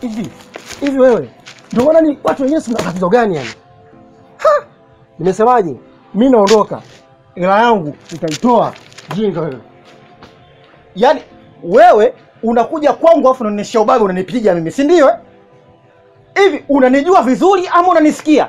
hivi hivi, wewe ndio maana ni watu wenyewe, sina tatizo gani yani? Ha! Nimesemaje? Mimi naondoka, hela yangu nitaitoa. Jinga wewe. Yaani wewe unakuja kwangu afu unanionyesha ubabe unanipiga mimi, si ndio? eh? Hivi unanijua vizuri ama unanisikia?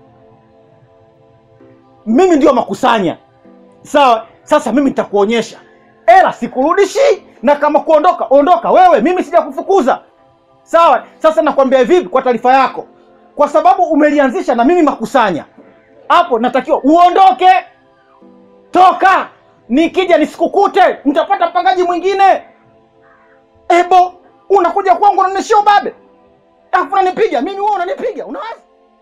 Mimi ndio makusanya. Sawa, sasa mimi nitakuonyesha. Ela sikurudishi na kama kuondoka, ondoka wewe, mimi sijakufukuza. Sawa, sasa nakwambia vipi kwa taarifa yako. Kwa sababu umelianzisha na mimi makusanya. Hapo natakiwa uondoke. Toka! Nikija nisikukute, nitapata mpangaji mwingine. Ebo, unakuja kwangu unanishia ubabe. Alafu unanipiga, mimi wewe unanipiga. Unawaza?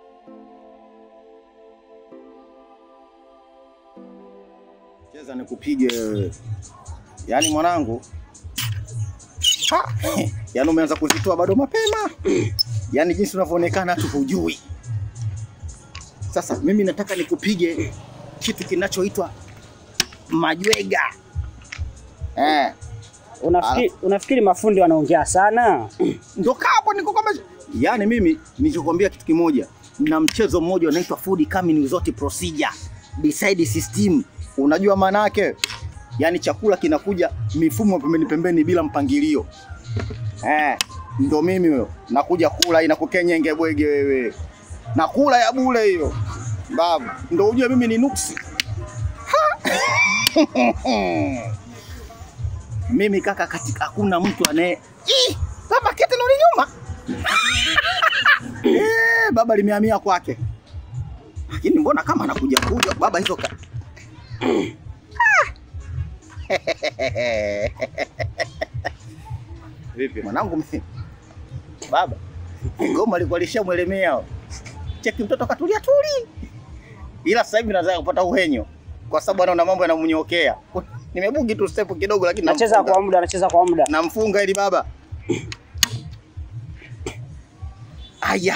Cheza nikupige wewe. Yaani mwanangu. Ha, yaani umeanza kuzitoa bado mapema. Yaani jinsi unavyoonekana tu hujui. Sasa mimi nataka nikupige kitu kinachoitwa majwega. Eh, Unafikiri, unafikiri mafundi wanaongea sana? ndo kaa hapo niko kama yaani mimi nilichokuambia kitu kimoja na mchezo mmoja unaitwa food coming without procedure decide system unajua maana yake yaani chakula kinakuja mifumo pembeni pembeni bila mpangilio eh ndo mimi huyo nakuja kula inakukenyenge bwege wewe nakula ya bure hiyo babu ndo ujue mimi ni nuksi Ha! mimi kaka katika hakuna mtu anaye Ih, baba kete nuri nyuma eh, baba limehamia kwake lakini mbona kama anakuja kuja baba hizo ka... vipi mwanangu mimi baba goma likuwa lishamwelemea cheki mtoto katulia tuli ila sasa hivi nataka kupata uhenyo kwa sababu anaona mambo yanamnyokea nimebugi tu step kidogo lakini Anacheza namfunga. kwa muda, anacheza kwa muda. namfunga ili baba. Aya,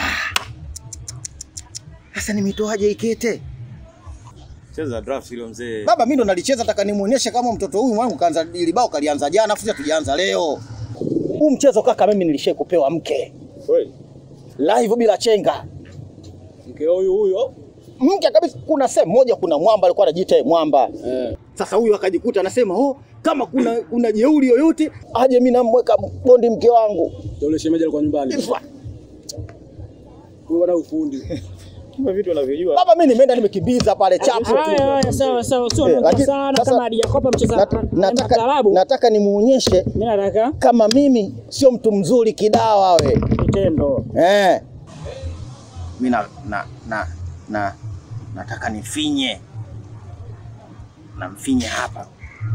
sasa nimetoaje ikete Cheza draft hilo mzee. baba? Mimi ndo nalicheza, nataka nimuonyeshe kama mtoto huyu mwangu kaanza ili bao kalianza jana, afu sisi tujaanza leo. Huu mchezo kaka, mimi nilishai kupewa mke Kweli? live bila chenga, Mke huyu huyo? mke kabisa. Kuna sehemu moja, kuna mwamba alikuwa anajiita yeye mwamba Eh. Sasa huyu akajikuta anasema oh, kama kuna kuna jeuri yoyote aje, mimi namweka bondi mke wangu. Ndio yule shemeji alikuwa nyumbani. Ifwa. Huyu bwana ufundi. Kumbe vitu unavyojua. Baba, mimi nimeenda nimekimbiza pale chapo Haya, haya, sawa sawa, sio Eh, moto lakini sana sasa- kama hadijakopa mcheza Nat- naenda nataka, klabu. nataka nimuonyeshe Mimi nataka kama mimi sio mtu mzuri kidawa we. vitendo. Eh. Mimi na, na, na, na nataka nifinye na mfinye hapa.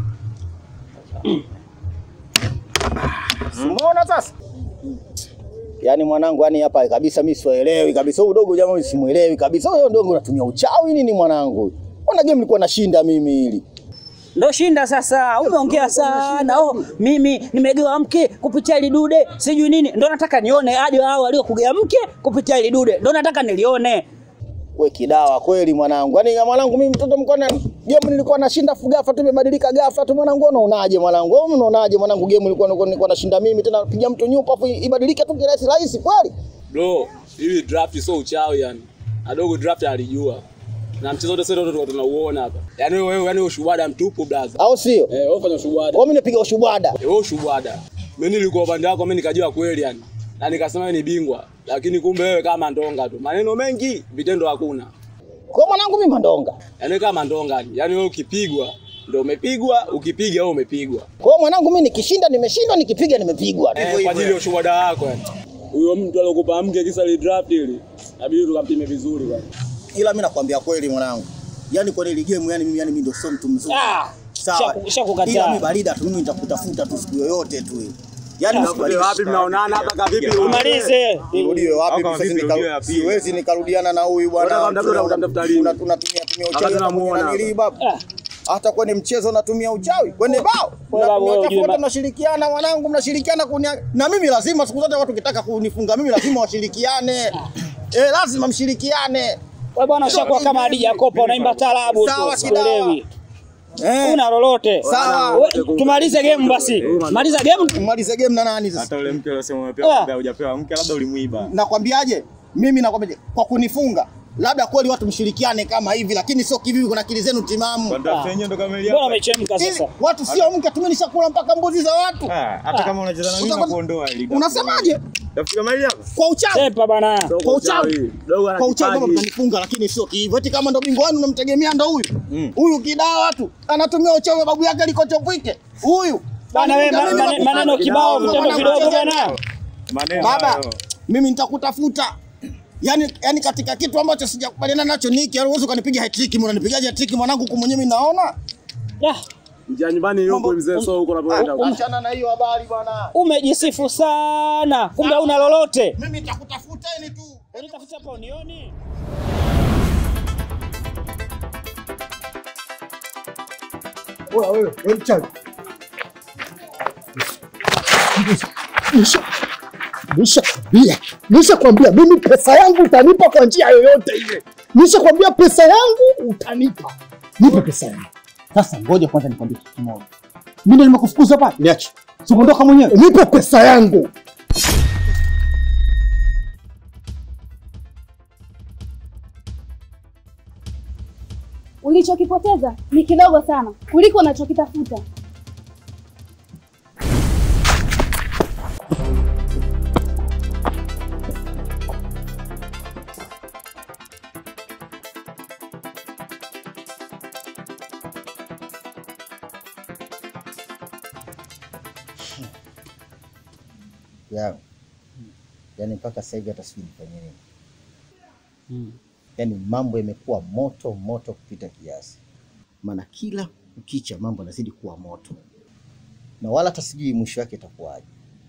Umeona sasa? Yaani mwanangu, yani hapa kabisa mimi sielewi kabisa. Huyu dogo jamaa simuelewi kabisa. Huyo dogo unatumia uchawi nini mwanangu? Mbona game nilikuwa nashinda mimi hili? Ndo shinda sasa, umeongea sana. Oh, mimi nimegewa mke kupitia ile dude, sijui nini. Ndo nataka nione aje hao waliokugea mke kupitia ile dude. Ndo nataka nilione. We kidawa kweli mwanangu. Yaani ya mwanangu mimi mtoto mkona game nilikuwa nashinda fu ghafla tu imebadilika ghafla tu mwanangu unaonaje mwanangu? Wewe unaonaje mwanangu game nilikuwa nilikuwa, nilikuwa nashinda mimi tena piga mtu nyupa afu ibadilike tu kirahisi rahisi kweli? Bro, hili draft sio uchawi yani. Adogo draft alijua. Na mchezo wote sasa tulikuwa tunauona hapa. Yaani wewe wewe yani ushuhuda mtupu brother. Au sio? Eh, wewe fanya ushuhuda. Kwa mimi napiga ushubwada. Eh, wewe ushuhuda. Mimi nilikuwa upande wako mimi nikajua kweli yani. Na nikasema wewe ni bingwa. Lakini kumbe wewe kama ndonga tu. Maneno mengi, vitendo hakuna. Kwa mwanangu mimi mandonga. Yaani kama ndonga yani. Yaani wewe ukipigwa ndio umepigwa, ukipiga wewe umepigwa. Kwa mwanangu mimi nikishinda nimeshindwa, nikipiga nimepigwa. Eh, kwa ajili ya ushuhuda wako yani. Huyo mtu aliyokupa mke kisa ile draft ile. Inabidi tukampime vizuri bwana. Ila mimi nakwambia kweli mwanangu. Yaani kwa ile game yani mimi yani mimi ndio sio mtu mzuri. Ah, Sawa. shaku- shakukataa. Ila mimi barida tu mimi nitakutafuta tu siku yoyote tu. Yaani Nakuelewa wapi mnaonana hapa kavipi? Umalize. Nirudiwe wapi? Kama Sasa vipi nika- rudiwe ya pili? Siwezi nikarudiana na huyu bwana. Unataka kumtafuta, utamtafuta lini? Tuna- Tunatumia tumia Wakati uchawi hata tunamuona kwenye nanili hapa. baba. Hata kwenye mchezo natumia uchawi. Kwenye bao. Wewe babu, Unatumia wewe uchawi ujue wote ma- mnashirikiana mwanangu, mnashirikiana kunia na mimi lazima siku zote watu kitaka kunifunga mimi lazima washirikiane. Eh, lazima mshirikiane. Wewe bwana ushakuwa kama Hadija Kopa unaimba taarabu tu. Sawa, Sikuelewi. Eh. Una lolote. Sawa. We, Tumalize game basi. Maliza game. Malize game na nani sasa? Hata ule mke uliosema Ah. umepewa kumbe hujapewa mke, labda ulimuiba. Nakwambiaje? Mimi nakwambia kwa kunifunga labda kweli watu mshirikiane kama hivi, lakini sio kivivi. Kuna akili zenu timamu. Kwa ndio yenyewe ndo kamili Mbona hapa. umechemka Ili sasa? watu sio mke, tumenishakula mpaka mbuzi za watu. Ah, hata kama unacheza na mimi Utakuwa- nakuondoa ili. Unasemaje? Tafika mali hapa. Kwa uchawi, Sepa bana. kwa uchawi, Dogo ana kwa uchawi kama kipaji. mtanifunga, lakini sio hivyo. Eti kama ndo bingwa wenu unamtegemea ndo huyu Mm. huyu kidaa watu anatumia uchawi wa babu yake alikochopwike huyu Bana wewe Mimi ma- nakufanya- ma- maneno kibao vitendo vidogo bana. Maneno Baba, hayo. mimi nitakutafuta. Yaani yaani katika kitu ambacho sijakubaliana nacho niki, yaani uwezo ukanipiga hat-trick, mbona nipigaje hat-trick mwanangu huku mwenyewe mimi naona? Ya, Njia nyumbani yupo mzee so huko unapoenda. Achana na hiyo habari bwana. umejisifu sana. Kumbe una lolote. Mimi nitakutafuteni tu. Unitafuta hapa unioni? Oya wewe, wewe mchawi. Nishakwambia, nishakwambia mimi pesa yangu utanipa kwa njia yoyote ile. Nishakwambia pesa yangu utanipa. Nipe pesa yangu. Sasa ngoja kwanza nikwambie kitu kimoja. Mimi ndio nimekufukuza hapa. Niache. Sikuondoka mwenyewe. Nipe pesa yangu. Ulichokipoteza ni kidogo sana kuliko unachokitafuta. ya yani mpaka sasa hivi hata sijui nifanye nini. Yani mambo yamekuwa moto moto kupita kiasi, maana kila ukicha mambo yanazidi kuwa moto, na wala hata sijui mwisho wake itakuwaje.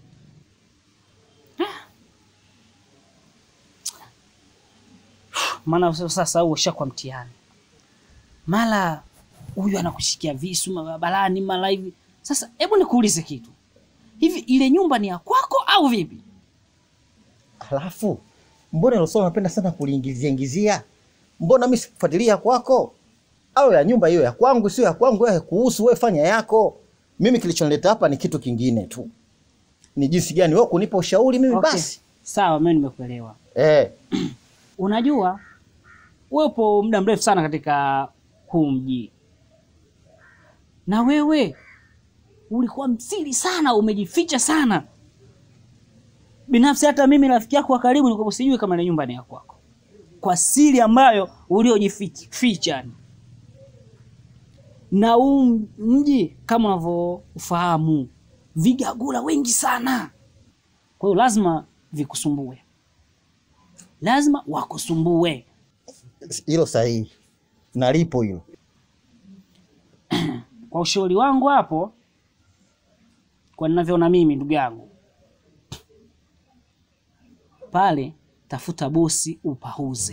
Maana sasa huo ushakuwa mtihani. Mara huyu anakushikia visu barabarani, mara hivi. Sasa hebu nikuulize kitu. Hivi ile nyumba ni ya kwako au vipi? Halafu mbona hilo swala unapenda sana kuliingizia ingizia? Mbona mimi sikufuatilia kwako? Au ya nyumba hiyo ya kwangu, sio ya kwangu, wewe kuhusu wewe, fanya yako. Mimi kilichonileta hapa ni kitu kingine tu, ni jinsi gani wewe kunipa ushauri mimi Okay. basi. Sawa, mimi nimekuelewa. Eh, Unajua uwepo muda mrefu sana katika huu mji, na wewe ulikuwa msiri sana, umejificha sana. Binafsi hata mimi rafiki yako wa karibu nilikuwa sijui kama ile nyumba ni ya kwako, kwa siri ambayo uliojificha. yani. Na huu mji kama unavyofahamu, vigagula wengi sana, kwa hiyo lazima vikusumbue lazima wakusumbue. hilo sahihi, nalipo hilo. Kwa ushauri wangu hapo, kwa ninavyoona mimi, ndugu yangu, pale tafuta bosi upauze.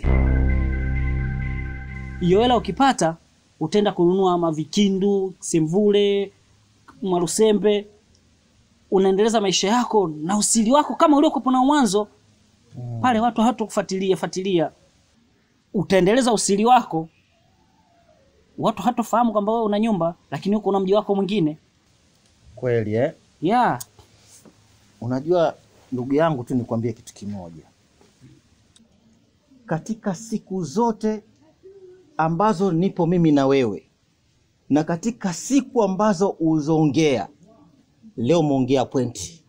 Hiyo hela ukipata, utaenda kununua mavikindu, semvule, marusembe, unaendeleza maisha yako na usiri wako kama uliokuwa na mwanzo. Pale watu hawatakufuatilia fuatilia, utaendeleza usiri wako watu hatofahamu kwamba wewe una nyumba lakini huko una mji wako mwingine. Kweli eh? Yeah. Unajua ndugu yangu tu nikwambie kitu kimoja, katika siku zote ambazo nipo mimi na wewe na katika siku ambazo uzoongea, leo umeongea pointi,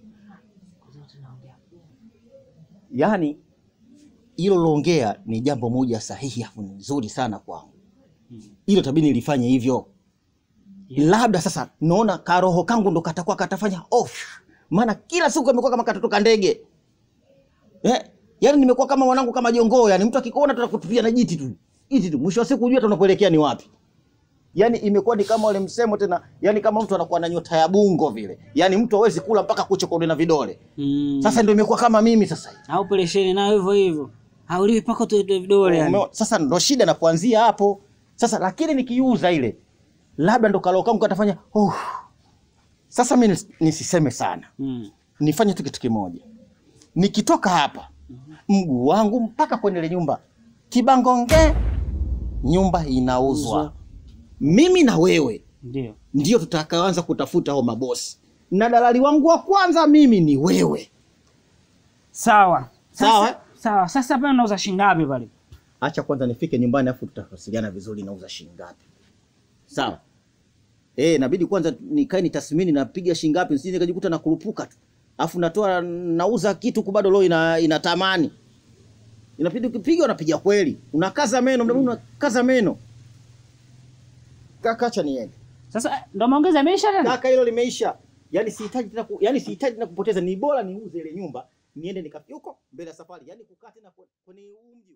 yaani hilo loongea ni jambo moja sahihi afu ni nzuri sana kwangu, hilo tabidi nilifanye hivyo labda sasa naona karoho kangu ndo katakuwa katafanya off, maana kila siku kamekuwa kama katoto ka ndege eh, yani nimekuwa kama mwanangu kama jongoo, yani mtu akikuona tu anakutupia na jiti tu jiti tu, mwisho wa siku hujui hata unapoelekea ni wapi. Yani imekuwa ni kama wale msemo tena, yani kama mtu anakuwa na nyota ya bungo vile, yani mtu hawezi kula mpaka kucha kwa na vidole. Mm. Sasa ndio imekuwa kama mimi sasa hivi. au pelesheni nayo hivyo hivyo. Hauliwi paka tu vidole yani. Umeona? Sasa ndo shida na kuanzia hapo sasa, lakini nikiuza ile labda ndo kaloo kangu katafanya oh. Sasa mi nis- nisiseme sana, Mm. nifanye tu kitu kimoja, nikitoka hapa mguu wangu mpaka kwenye ile nyumba kibangonge, nyumba inauzwa. mimi na wewe Ndio. ndio tutakaanza kutafuta hao mabosi, na dalali wangu wa kwanza mimi ni wewe. Sawa. Sasa, Sawa. Sawa. Sasa pale unauza shilingi ngapi pale? Acha kwanza nifike nyumbani, afu tutawasiliana vizuri, nauza shilingi ngapi. Sawa. Eh, inabidi kwanza nikae nitathmini napiga shilingi ngapi, nisije nikajikuta nakurupuka tu. Afu natoa nauza kitu ku bado leo ina inatamani. Inabidi ukipiga unapiga kweli. Unakaza meno, mdomo unakaza meno. Kaka acha niende. Sasa ndo maongezi yameisha tena? Kaka hilo limeisha. Yaani sihitaji tena ku, yaani sihitaji tena kupoteza, ni bora niuze ile nyumba, niende nikafika huko mbele ya safari. Yaani kukaa tena kwe- kwenye huu mji.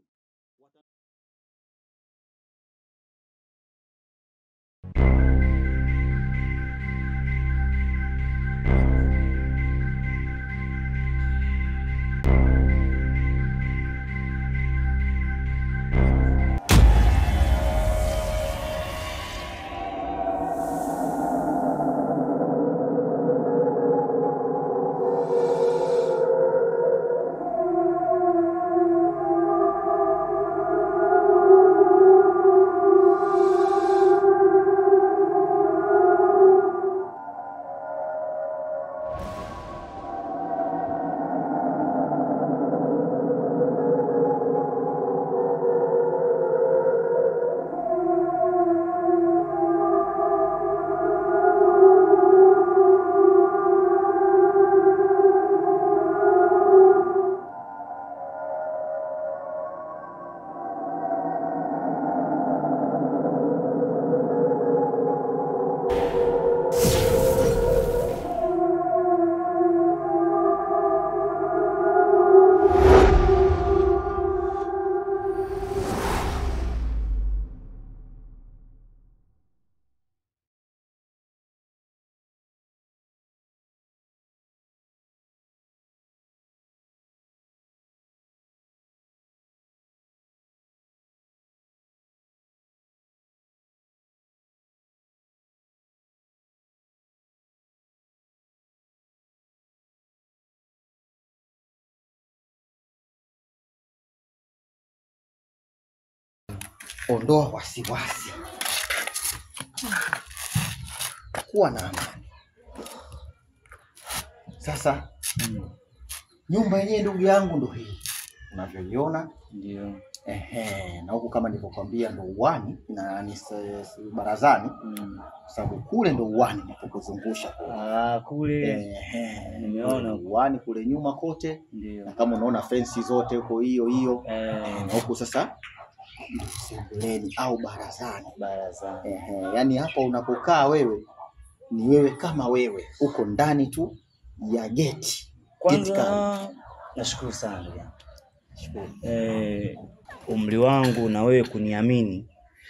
ondoa wasiwasi, kuwa na amani. Sasa nyumba yenyewe ndugu yangu ndo hii unavyoiona, Ndio. ehe, na huku kama nilivyokwambia ndo uwani na ni se- se- barazani, kwa sababu kule ndo uwani napokuzungusha Ah, kule Ehe, Nimeona. uwani kule nyuma kote, ndio. na kama unaona fensi zote huko hiyo hiyo, Eh, na huku sasa ndo sebuleni au barazani. baraza. Ehe, yani hapa unapokaa wewe ni wewe kama wewe uko ndani tu ya geti. Geti kali. Kwanza nashukuru sana ndugu yangu. Eh, umri wangu na wewe kuniamini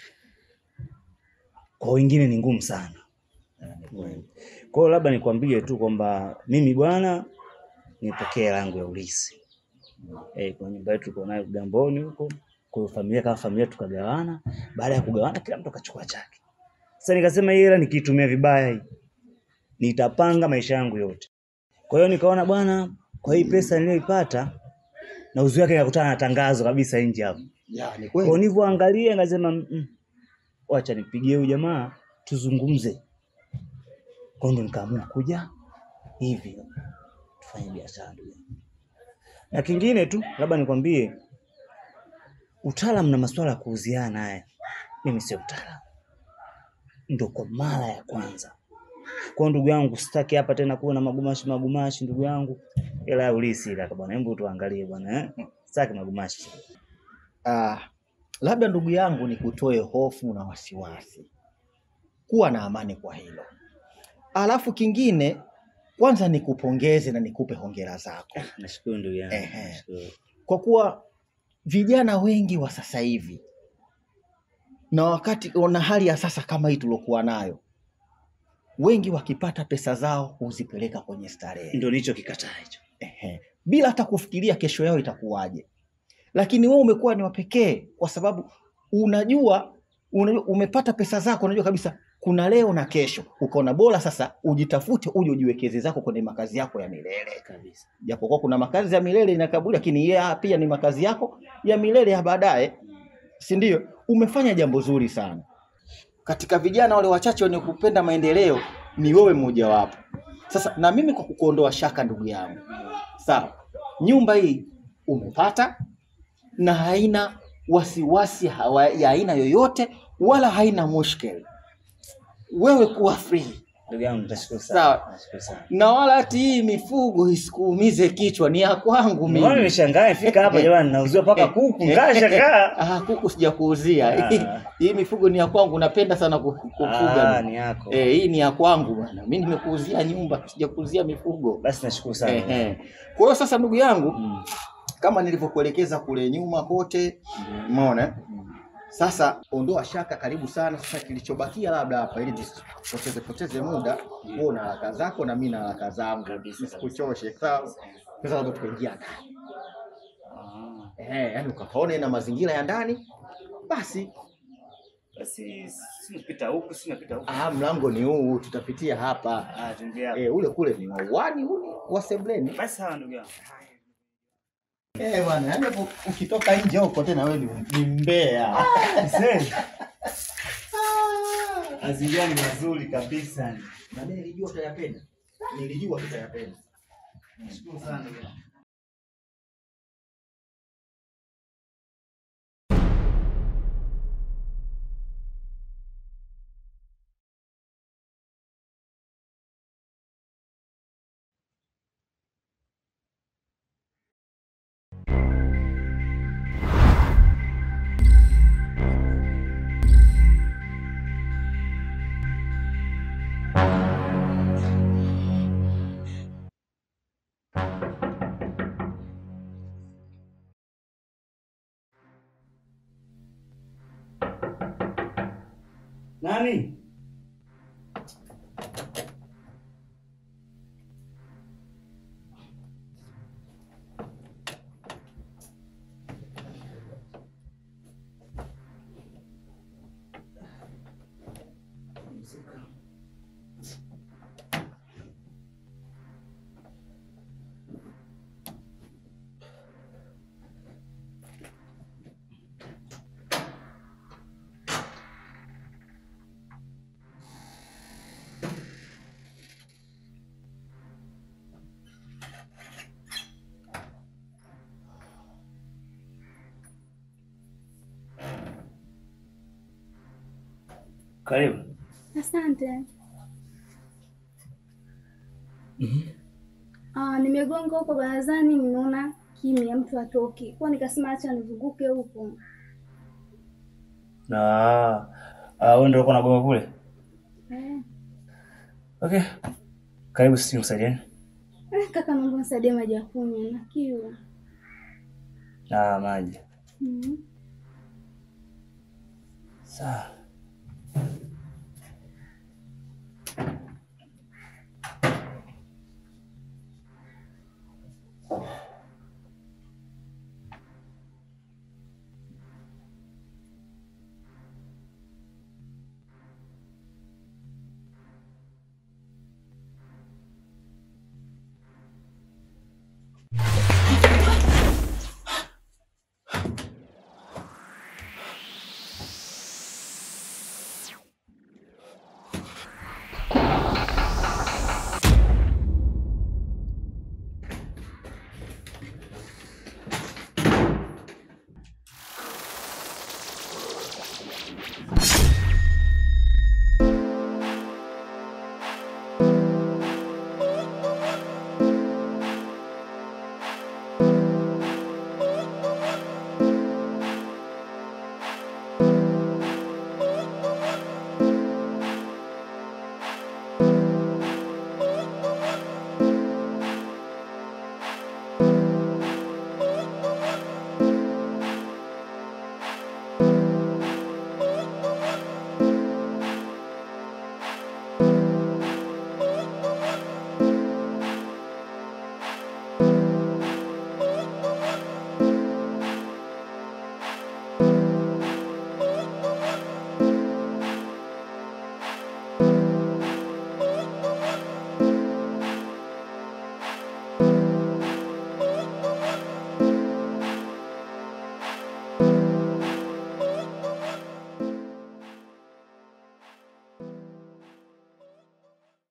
kwa wengine ni ngumu sana. Kwa hiyo labda nikwambie tu kwamba mimi bwana nipokee langu ya ulisi. Eh, kwa nyumba yetu tuko nayo Kigamboni huko. Kwa hiyo familia kama familia tukagawana. Baada ya kugawana kila mtu akachukua chake. Sasa nikasema hii hela nikiitumia vibaya hii nitapanga maisha yangu yote. Kwa hiyo nikaona bwana, kwa hii pesa niliyoipata na uzuri wake nikakutana na tangazo kabisa nje hapo. Ya, ni Kwa hiyo kweli. nilivyoangalia nikasema mm, wacha nipigie huyu jamaa tuzungumze. Kwa hiyo ndo nikaamua kuja hivi tufanye biashara ndugu yangu. Na kingine tu labda nikwambie utaalamu na masuala ya kuuziana haya mimi sio mtaalamu. Ndo kwa mara ya kwanza. Kwa hiyo ndugu yangu sitaki hapa tena kuwa na magumashi magumashi ndugu yangu. Ila ya ulisi ila bwana, hebu tuangalie bwana eh. Sitaki magumashi. Ah, labda ndugu yangu nikutoe hofu na wasiwasi, kuwa na amani kwa hilo. Alafu kingine, kwanza nikupongeze na nikupe hongera zako Nashukuru ndugu yangu. Ehe. Nashukuru. kwa kuwa vijana wengi wa sasa hivi na wakati na hali ya sasa kama hii tuliokuwa nayo, wengi wakipata pesa zao huzipeleka kwenye starehe Ndio nicho kikataa hicho. Ehe. bila hata kufikiria kesho yao itakuwaje. Lakini wewe umekuwa ni wa pekee kwa sababu unajua, unajua umepata pesa zako, unajua kabisa kuna leo na kesho, ukaona bora sasa ujitafute, uje ujiwekeze zako kwenye makazi yako ya milele Kabisa. japokuwa kuna makazi ya milele na kaburi, lakini yeye pia ni makazi yako ya milele ya baadaye, si ndio? Umefanya jambo zuri sana. katika vijana wale wachache wenye kupenda maendeleo ni wewe mmojawapo. Sasa na mimi kwa kukuondoa shaka, ndugu yangu, sawa, nyumba hii umepata na haina wasiwasi hawa, ya aina yoyote wala haina mushkeli. Wewe kuwa free Ndugu yangu nitashukuru sana. sawa, Nashukuru sana. na wala hati hii mifugo isikuumize kichwa, ni ya kwangu Mbona mimi. nimeshangaa nifika hapa jamani nauziwa paka kuku ngasha kaa. Ah, kuku sijakuuzia. Ah. Hii mifugo ni ya kwangu, napenda sana ku- kufuga. Ah, ni yako. Eh, hii ni ya kwangu bwana. Mimi nimekuuzia nyumba, sijakuuzia mifugo. Basi nashukuru sana. Eh, eh. Kwa hiyo sasa ndugu yangu, Mm. kama nilivyokuelekeza kule nyuma kote, umeona? eh? Sasa ondoa shaka, karibu sana. Sasa kilichobakia labda hapa, ili tusipoteze poteze muda, wewe una haraka zako na mimi na haraka zangu, nisikuchoshe. Sawa? Sasa labda tukaingia ndani. Eh, yani ukaone na mazingira ya ndani, basi Basi sinapita huku, sinapita huku. ah, mlango ni huu, tutapitia hapa. Ah, tuingia. Eh, ule kule ni wa uani, huu ni wa sebleni. Basi sawa ndugu yangu. Eh bwana, yani hapo ukitoka nje huko tena wewe ni- ni mbea. Mazingira ni mazuri kabisa. Na mimi nilijua utayapenda. Nilijua utayapenda. Nashukuru sana ndugu yangu. Nani? Karibu. Asante. Ah, nimegonga huko barazani, nimeona kimya, mtu atoki, kwa nikasema acha nizunguke huko. Na ah, wewe ndio uko nagonga kule? Eh, Okay. Karibu sisi nikusaidieni. eh, kaka, naomba nisaidie maji ya kunywa na kiu. Na maji. Mhm. Sawa.